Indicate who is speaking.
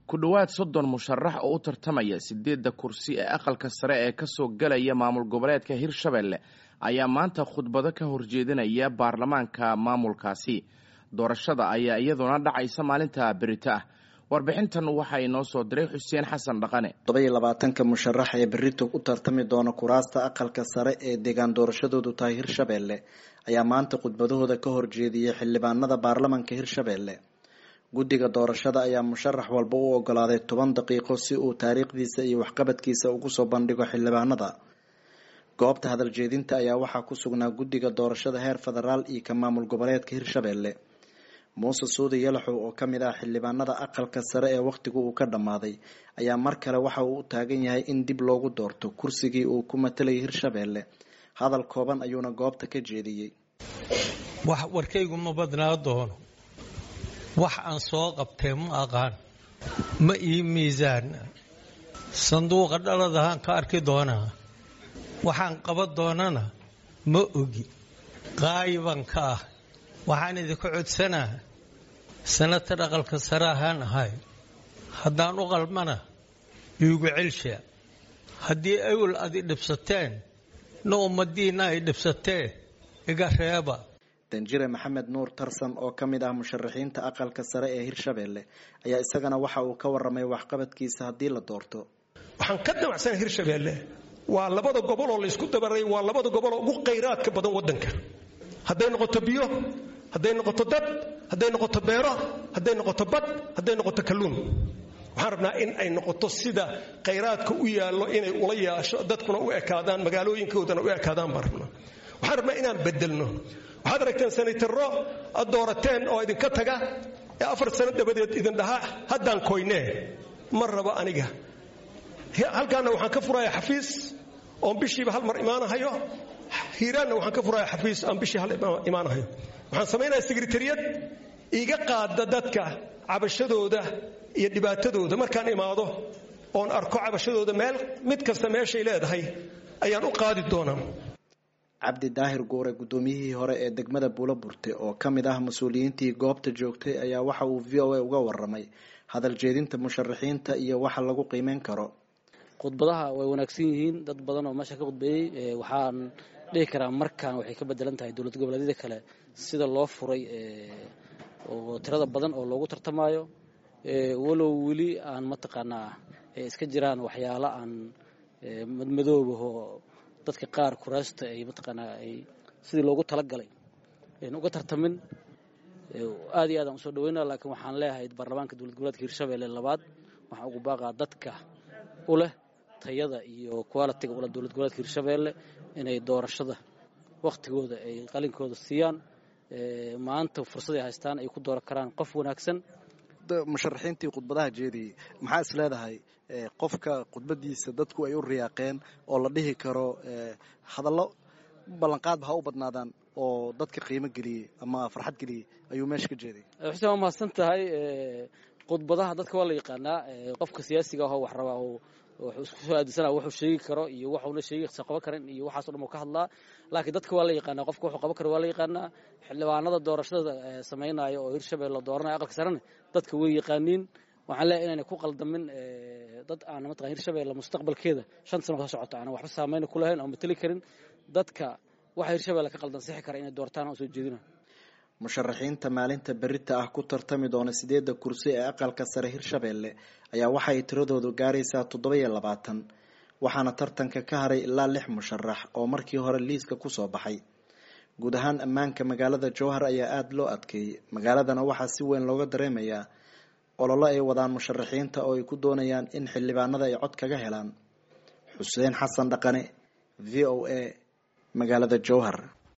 Speaker 1: ku dhowaad soddon musharax oo u tartamaya sideedda kursi ee aqalka sare ee kasoo gelaya maamul goboleedka hirshabelle ayaa maanta khudbado ka horjeedinaya baarlamaanka maamulkaasi doorashada ayaa iyaduna dhacaysa maalinta berito ah warbixintan waxaa inoo soo diray xuseen xasan dhaqane
Speaker 2: todobaiyo labaatanka musharax ee berito u tartami doona kuraasta aqalka sare ee deegaan doorashadoodu tahay hirshabelle ayaa maanta khudbadahooda ka horjeediyay xildhibaanada baarlamanka hirshabelle guddiga doorashada ayaa musharax walba u ogolaaday toban daqiiqo si uu taariikhdiisa iyo waxqabadkiisa ugu soo bandhigo xildhibaanada goobta hadal jeedinta ayaa waxaa ku sugnaa guddiga doorashada heer federaal iyo ka maamul goboleedka hirshabelle muuse suudi yalaxow oo kamid ah xildhibaanada aqalka sare ee wakhtigu uu ka dhammaaday ayaa mar kale waxa uu u taagan yahay in dib loogu doorto kursigii uu ku matalayay hirshabelle hadal kooban ayuuna goobta ka jeediyey
Speaker 3: wax warkaygu ma badnaa doono wax aan soo qabtee ma aqaan ma ii miisaana sanduuqa dhaladahaan ka arki doonaa waxaan qaban doonana ma ogi qaayiban ka ah waxaan idinka codsanaa sanatar aqalka sare ahaan ahay haddaan u qalmana iigu celshaa haddii awel adi dhibsateen na ummadiinna ay dhibsatee iga reeba
Speaker 2: danjire maxamed nuur tarsan oo ka mid ah musharaxiinta aqalka sare ee hirshabelle ayaa isagana waxa uu ka waramay waxqabadkiisa haddii la doorto
Speaker 4: waxaan ka damacsanay hirshabelle waa labada gobol oo laysku dabaray waa labada gobol oo ugu khayraadka badan wadanka hadday noqoto biyo hadday noqoto dad hadday noqoto beero hadday noqoto bad hadday noqoto kalluun waxaan rabnaa in ay noqoto sida khayraadka u yaallo inay ula yaasho dadkuna u ekaadaan magaalooyinkoodana u ekaadaan baan rabnaa waxaan rabnaa inaan bedelno waxaad aragteen sanaytaro ad doorateen oo idinka taga ee afar sano dabadeed idin dhahaa haddaan koynee ma rabo aniga halkaana waxaan ka furaya xafiis oon bishiiba hal mar imaanahayo hiiraanna waxaan ka furaya xafiis aan bishii hal imaanahayo waxaan samaynaya sekretariyad iga qaada dadka cabashadooda iyo dhibaatadooda markaan imaado oon arko cabashadooda meel mid kasta meeshay leedahay ayaan u qaadi doonaa
Speaker 2: cabdi daahir guure guddoomiyihii hore ee degmada buulo burte oo ka mid ah mas-uuliyiintii goobta joogtay ayaa waxa uu v o a uga waramay hadal jeedinta musharaxiinta iyo waxa lagu qiimeyn karo
Speaker 5: khudbadaha way wanaagsan yihiin dad badan oo meesha ka khudbeeyey waxaan dhihi karaa markaan waxay ka bedelan tahay dowlad goboleedyada kale sida loo furay oo tirada badan oo loogu tartamaayo walow weli aan mataqaanaa iska jiraan waxyaalo aan madmadoobaho dadka qaar kuraasta ay mataqaanaa ay sidii loogu talagalay uga tartamin aad iyo aad aan usoo dhaweynaa laakiin waxaan leeyahay baarlamaanka dowlad goboleedka hirshabelle labaad waxaan ugu baaqaa dadka u leh tayada iyo qualitiga ula dowlad goboleedka hirshabelle inay doorashada wakhtigooda ay qalinkooda siiyaan maanta fursaday haystaan ay ku dooran karaan qof wanaagsan
Speaker 2: musharaxiintii khudbadaha jeediyey maxaa is leedahay qofka khudbadiisa dadku ay u riyaaqeen oo la dhihi karo hadallo ballanqaadba ha u badnaadaan oo dadka qiimo geliyey ama farxad geliyey ayuu meesha ka jeeday
Speaker 5: xuseen waa mahadsan tahay khudbadaha dadka waa la yaqaanaa qofka siyaasiga ahoo wax rabaa wuxuu isku soo aadisanaa wuxuu sheegi karo iyo waxuuna sheegi qaban karin iyo waxaaso dhan uu ka hadlaa laakiin dadka waa la yaqaanaa qofka wuxuu qaban karo waa la yaqaanaa xildhibaanada doorashada samaynaya oo hirshabelle dooranaya aqalka sarena dadka way yaqaaniin waxaan leeyahay inayna ku qaldamin dad aan mataqan hirshabelle mustaqbalkeeda shan sano ka socota aanan waxba saameyna ku lahayn oo mateli karin dadka waxa hirshabelle ka qaldan sixi kara inay doortaan oo soo jeedina
Speaker 2: musharaxiinta maalinta berita ah ku tartami doona sideedda kursi ee aqalka sare hirshabelle ayaa waxay tiradoodu gaaraysaa toddoba iyo labaatan waxaana tartanka ka haray ilaa lix musharax oo markii hore liiska kusoo baxay guud ahaan ammaanka magaalada jowhar ayaa aada loo adkeeyey magaaladana waxaa si weyn looga dareemayaa ololo ay wadaan musharaxiinta oo ay ku doonayaan in xildhibaanada ay cod kaga helaan xuseen xasan dhaqane v o a magaalada jowhar